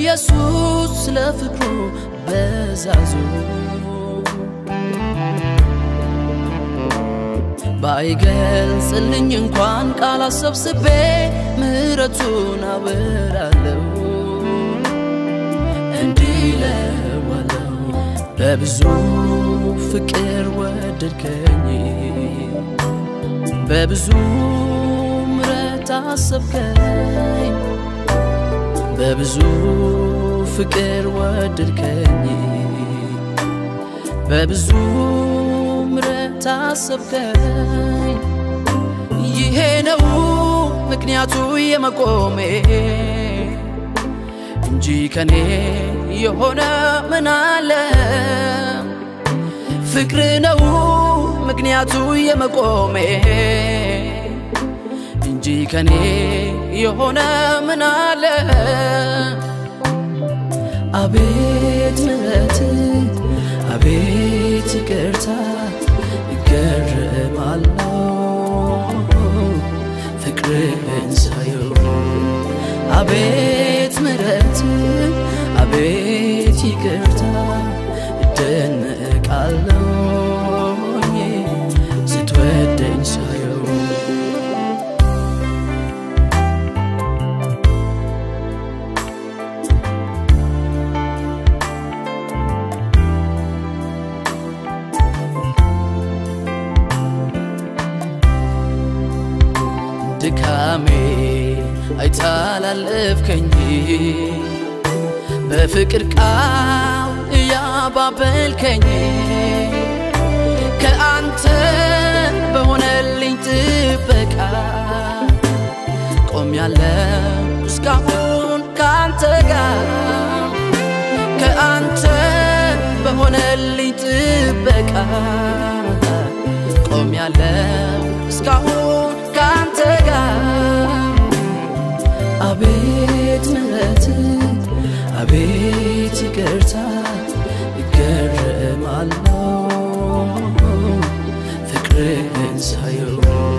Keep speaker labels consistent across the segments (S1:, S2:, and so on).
S1: ኢየሱስ ስለ ፍቅሩ በዛዙ ባይገልጽልኝ እንኳን ቃል አሰብስቤ ምሕረቱን አበራለሁ እንዲህ እለዋለሁ በብዙ ፍቅር ወደድከኝ በብዙ ምሕረት አሰብከኝ በብዙ ፍቅር ወደድከኝ በብዙ ምሕረት አሰብከኝ ይሄ ነው ምክንያቱ የመቆሜ እንጂ ከኔ የሆነ ምን አለ ፍቅር ነው ምክንያቱ የመቆሜ እንጂ ከኔ የሆነ ምን አለ አቤት ምሕረት አቤት ይቅርታ እገረማለሁ ፍቅርህን ሳየው አቤት ምሕረት አቤት ይቅርታ እደነቃለሁ ስትወደኝ ሳየው ድካሜ አይታላለፍከኝ በፍቅር ቃል እያባበልከኝ ከአንተ በሆነልኝ ጥበቃ ቆም ያለው እስካሁን ከአንተ ጋር ከአንተ በሆነልኝ ጥበቃ ቆም ያለው እስካሁን ከአንተ ጋር አቤት ምሕረት አቤት ይቅርታ እገረማለሁ ፍቅርህን ሳየው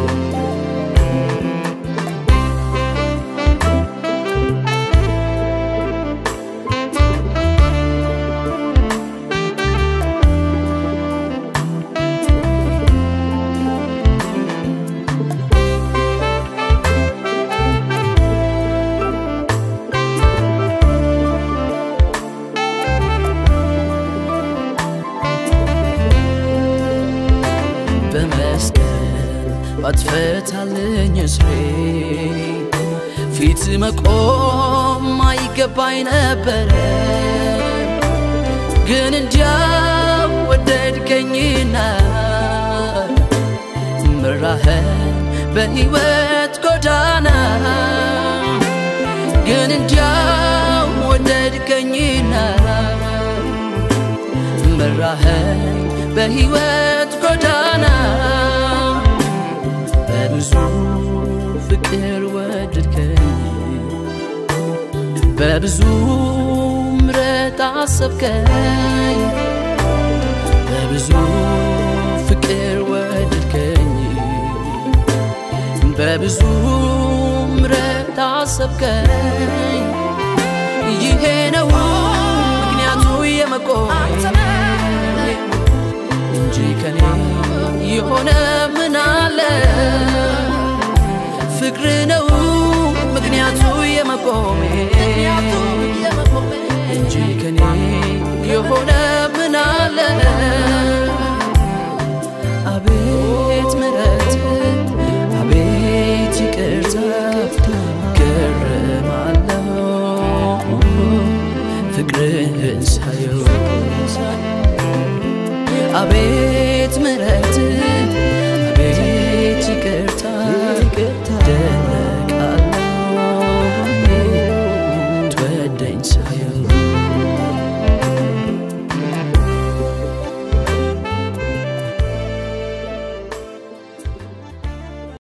S1: በመስቀል ባትፈታልኝ እስሬ ፊት መቆም አይገባኝ ነበረ ግን እንዲያው ወደድከኝና ምራህን በሕይወት ጎዳና ግን እንዲያው ወደድከኝና መራኸኝ በሕይወት ጎዳና በብዙ ፍቅር ወደድከኝ በብዙ ምሕረት አሰብከኝ በብዙ ፍቅር ወደድከኝ በብዙ ምሕረት አሰብከኝ ይሄ ነው ምክንያቱ የመቆሜ እንጂ ከኔ የሆነ ምን አለ ፍቅር ነው ምክንያቱ የመቆሜ እንጂ ከኔ የሆነ ምን አለ አቤት ምሕረት አቤት ይቅርታ ገረማለሁ ፍቅርህን ሳየው አቤት